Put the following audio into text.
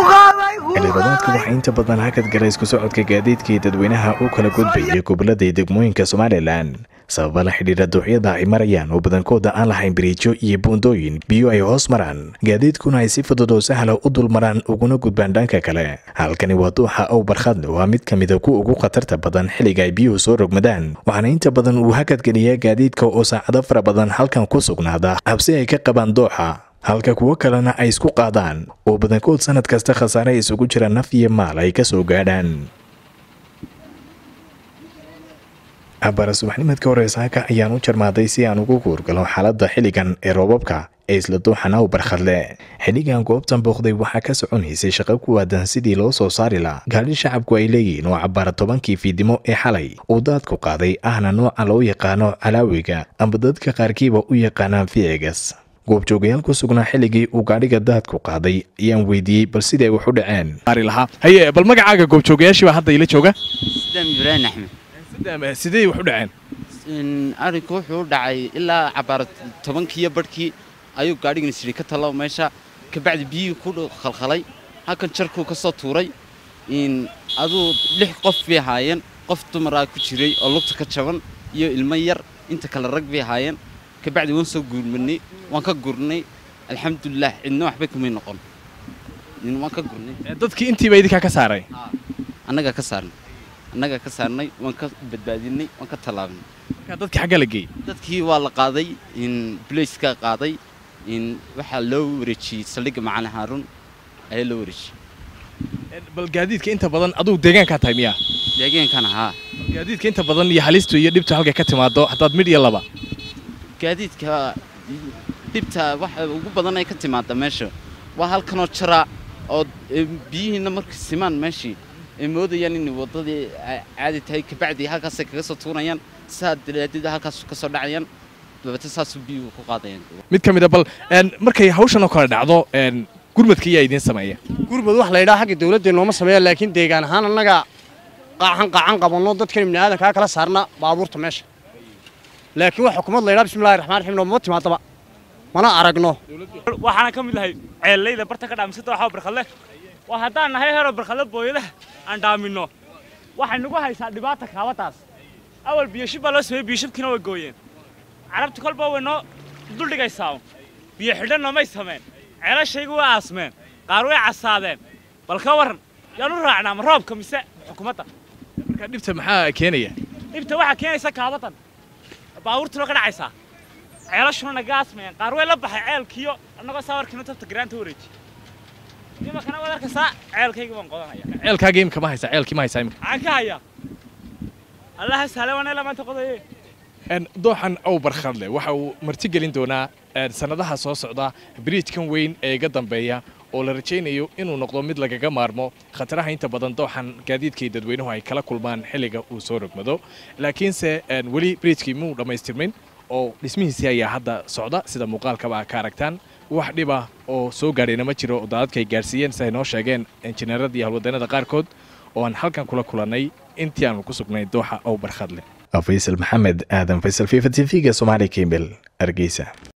xildhibaanaadku waxaa inta badan hakad galay isku socodka gaadiidkii dadweynaha u kala gudbayay gobolada iyo degmooyinka somalilan sababa la xidhiira doocyada ay marayaan oo badankooda aan lahayn biriijo iyo buundooyin biyo ay hoos maraan gaadiidkuna ay si fudud oo sahla u dul maraan uguna gudbaan dhanka kale halkani waa duuxa ow barkhadle waa mid ka mida kuwa ugu khatarta badan xilliga ay biyuhu soo rogmadaan waxaana inta badan uu hakadgeliyaa gaadiidka oo saacado fara badan halkan ku sugnaada habsi ay ka qabaan dooxa halka kuwo kalena ay isku qaadaan oo badankood sanad kasta khasaare isugu jira naf iyo maal ay ka soo gaadhaan abara subaxnimadka hore saaka ayaan u jarmaaday si aan ugu guurgalo xaaladda xilligan ee roobabka ee isla duuxan aw barkhadle xilligan goobtan booqday waxaa ka soconaysay shaqo ku waadan sidii loo soo saari laha gaadhi shacabku ay leeyihiin oo cabbaara tobankii fiidnimo ee xalay uu daadku qaaday ahna nooca loo yaqaano calaawiga amba dadka qaarkiiba u yaqaanaan ficigas goobjoogayaal ku sugnaa xilligii uu gaadhiga daadku qaaday ayaan weydiiyey bal siday wax u dhaceen haye bal magacaaga goobjoogayaashii baa hadda ila jooga sidaan ibraahim axmed sidee wax u dhaceen arrinku wuxuu u dhacay ilaa cabaar tobankiiyo barhkii ayuu gaadhigan isiri ka talo meesha kabacdi biyihii ku khalkhalay halkan jarkuu ka soo tuuray aduu lix qof bay ahaayeen qof dumaraa ku jiray oo lugta ka jaban iyo ilmo yar inta kale rag bay ahaayeen kabacdi waan soo guurmanay waan ka gurnay alxamdulilah cidna waxbay kumay noqon waan ka gurnay dadkii intiiba idinkaa ka saaray annagaa ka saarnay annagaa ka saarnay waan ka badbaadinay waan ka tallaabnay markaa dadkii xagga la geeyey dadkii waa la qaaday bulayska qaaday waxaa loo wareejiyey saldhigga macalin haaruun ayaa loo wareejiyey bal gaadiidka inta badan aduu deegaankaa tahay miyaa deegeenkan haa gaadiidka inta badan iyo halistu iyo dhibtu halkay ka timaado haddaad midh iyo laba gaadiidka dhibta waxa ugu badan ay ka timaada meesha waa halkanoo jaraa oo biyihiina markay simaan meeshii ay moodayaan inay waddadii caadi tahay kabacdi halkaasay kaga soo tuurayaan saa dalaadida halkaas ka soo dhacayaan dabeete saasuu biyuhu ku qaadayaan mid ka mid a bal markay hawshan oo kale dhacdo gurmadka iyaa idiin sameeya gurmad wax la yidhaha xagga dawladda nooma sameeya laakiin deegaan ahaan annaga qaaxan qaacan qabanno dadkan ibni aadankaa kala saarna baabuurta meesha laakiin wax xukuumad la yidhaha bismillahi raxmaan raxiim nooma timaadaba mana aragno waxaana ka mid lahay ceellayda barta ka dhaamisada waxaa barkadle waa haddaan nahay hero barkadle booyadaha aan dhaaminno waxay nagu haysaa dhibaata kaabadaas awal biyashib baa loo sameeyey biyashibkiina way gooyeen carabti kolba way noo duldhigaysaa biyo xidhan noomay sameen ceelashaygu way aasmeen qaar way casaadeen bal ka warran yaan u raacnaa ma roobka mise xukuumadda markaa dhibta maxaa keenaya dhibta waxaa keenaysa kaabadan baabuurtuna ka dhacaysaa ceelashuna naga aasmayeen qaar way la baxay ceelkiyo annagoo saawarkiina tabta garaanta wareeji imakana waad arkaysaa ceelkayga baan qodanaya ceelkaaga imika ma haysaa ceelkii ma haysaa imika maxaan ka hayaa allaha sahle waan ilaa maanta qodaye dooxan ow barkhadle waxa uu martigelin doonaa sannadaha soo socda biriijkan weyn ee iga dambeeya oo la rajaynayo inuu noqdo mid lagaga maarmo khataraha inta badan dooxan gaadiidkii dadweynuhu ay kala kulmaan xilliga uu soo rogmado laakiinse weli biriijkii muu dhammaystirmin oo dhismihiisii ayaa hadda socda sida muuqaalkaba ka aragtaan wax dhiba oo soo gaadhayna ma jiro oo daadadka ay gaarsiiyeen si ay noo sheegeen injineerada iyo halwadeennada qaarkood oo aan halkan kula kulannay intii aanu ku sugnay dooxa ow barkhadle faysal maxamed aadan faysal fifa t v-ga somaali kemel hargeysa